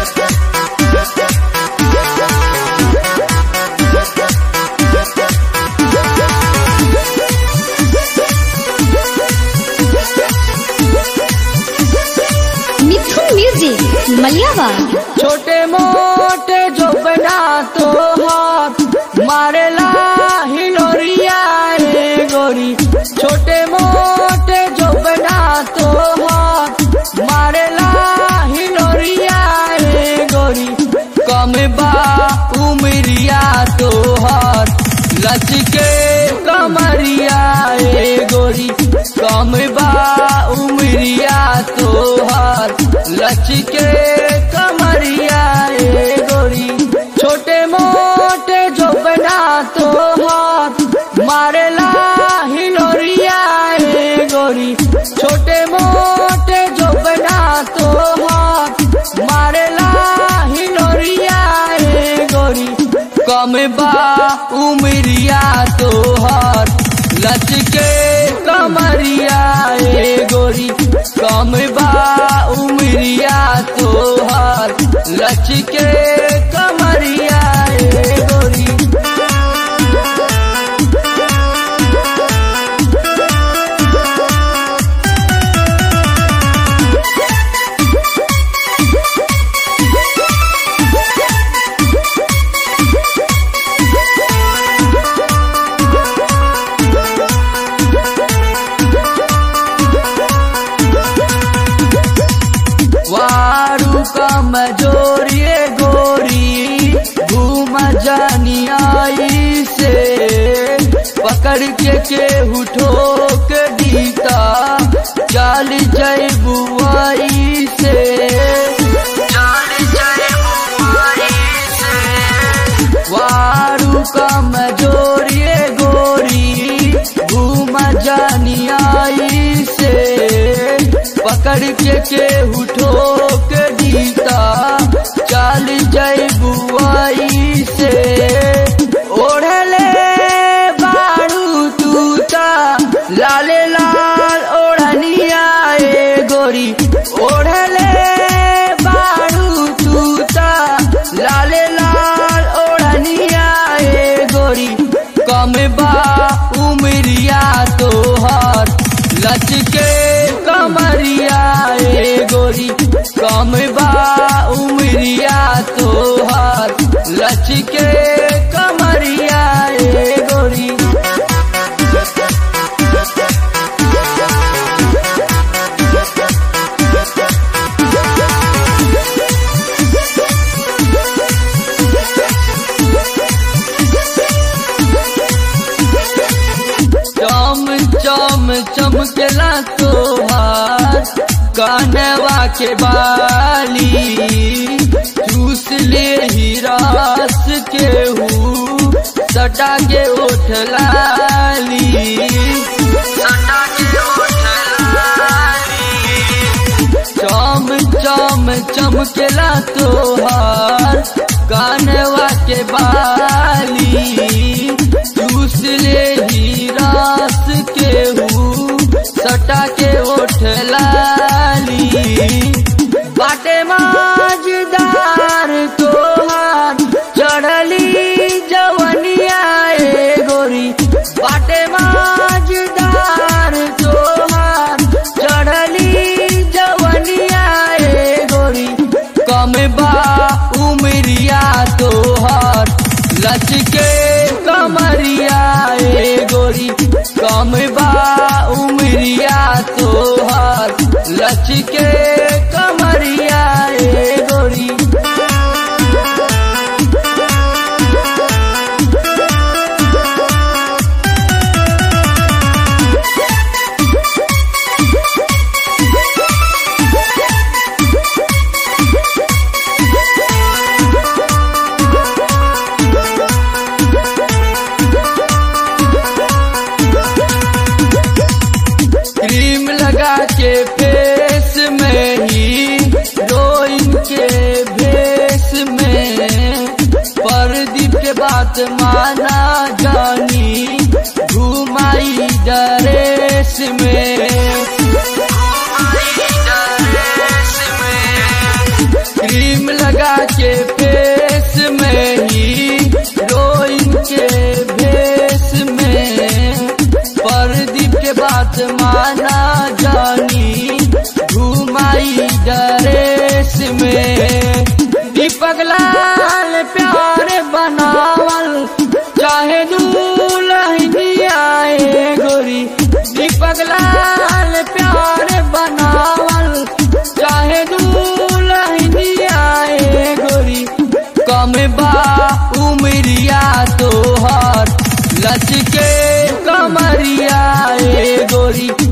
मिथुन music मलियावा छोटे मोटे जो बना तो हाथ मारेला हिलोरिया रे गोरी छोटे मोटे जो बना तो हाथ मारेला हिलोरिया रे गोरी कम बा उमरिया तो हाथ लच के कमरिया रे गोरी कम बा उमरिया तो हाथ लच के कमरिया रे गोरी छोटे मोटे जो बना तो हाथ मारेला हिलोरिया रे गोरी छोटे मोटे जो बना तो हाथ मारेला हिलोरिया रे गोरी कम बा उमरिया तो हाथ लच के कमरिया रे गोरी कम बा उमरिया तो हाथ लच के कमरिया रे गोरी वारू कमजोरिए गोरी घूम जानी आई से पकड़ के केहू ठोक दीता चाल जय बुआई से चाल जय बुआई से वारू कमजोरिए गोरी घूम जानी आई से पकड़ के केहू ठोक दीता चाल जय बुआई से ओढ़ले बाड़ू तूता लाले लाल ओढ़निया ए गोरी ओढ़ले बाड़ू तूता लाले लाल ओढ़निया ए गोरी कम बा उमरिया तोहर लच के कमरिया ए गोरी कम बा उमरिया तोहर लच के कमरिया ए गोरी चम चम चमकेला तोहार कानवा के बाली चूस ले ही रास के हूँ सटा के ओठ लाली सटा के ओठ लाली चम चम चमकेला तोहार कानवा के बाली चूस ले ही रास के हूँ सटा के ओठ लाली बाटे माजदार तोहार चढ़ली जवनिया ए गोरी बाटे माजदार तोहार चढ़ली जवनिया ए गोरी कम बा उमरिया तोहार लच के कमरिया ए गोरी कम बा उमरिया तोहार लच के कमरिया क्रीम लगा के फेस में ही रोइन के भेस में परदीप के बात माना जानी घुमाई डरेस में दीपक लाल प्यार बनावल चाहे दूल्हनिया ए गोरी दीपक लाल प्यार बनावल चाहे दूल्हनिया ए गोरी कम बा उमरिया तोहर लचके कमरिया ए गोरी